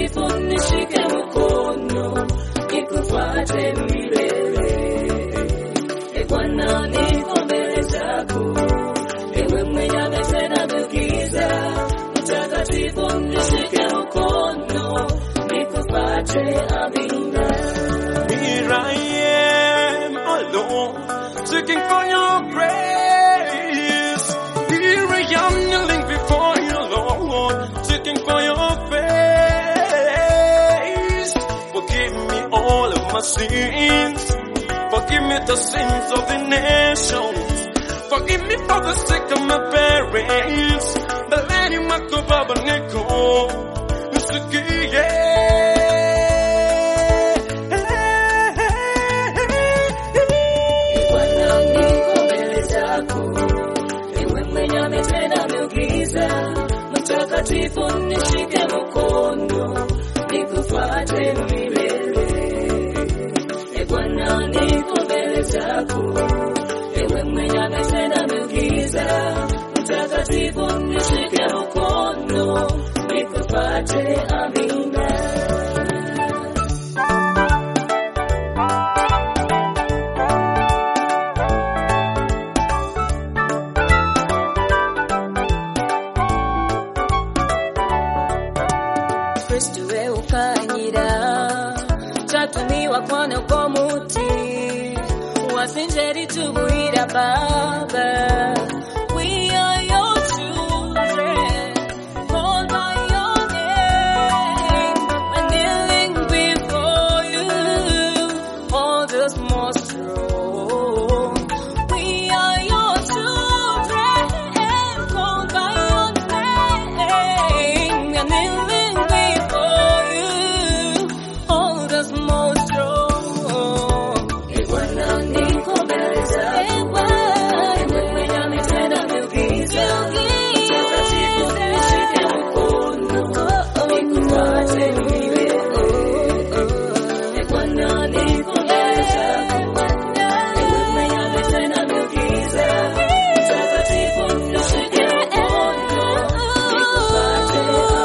mtakatifu nishike mkono nikufuate milele. E Bwana, niko mbele zako, ewe mwenye ametenda miujiza, mtakatifu nishike mkono nikufuate. Amina. Here I am alone, seeking for your grace. Here I am kneeling before you, Lord, seeking for your face. Forgive me all of my sins. Forgive me the sins of the nations. Forgive me for the sake of my parents. The lady Makobaba Neko. Bwana, niko mbele zako, ewe mwenye ametenda miujiza, mtakatifu nishike mkono, nikufuate milele. E Bwana, niko mbele zako, ewe mwenye ametenda miujiza, mtakatifu nishike mkono, nikufuate. Amina. kristu we ukanyira twatumiwa kwana kwa muti wasinjeri tubuira baba We are your children, called by your name. We're kneeling before you, hold us more strong. We are your children, called by your name. We're kneeling before you, hold us more strong. E Bwana, niko mbele zako, ewe mwenye ametenda miujiza, mtakatifu nishike mkono, nikufuate milele. E Bwana, niko mbele zako, ewe mwenye ametenda miujiza, mtakatifu nishike mkono, nikufuate.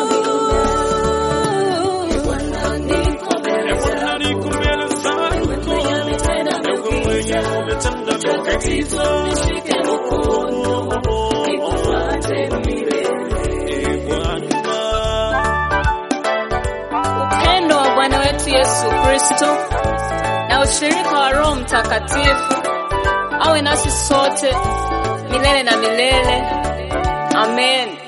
Amina. E Bwana, niko mbele zako, ewe mwenye ametenda miujiza, mtakatifu nishike mkono, nikufuate milele. Upendo wa Bwana wetu Yesu Kristo na ushirika wa Roho Mtakatifu awe nasi sote milele na milele. Amen.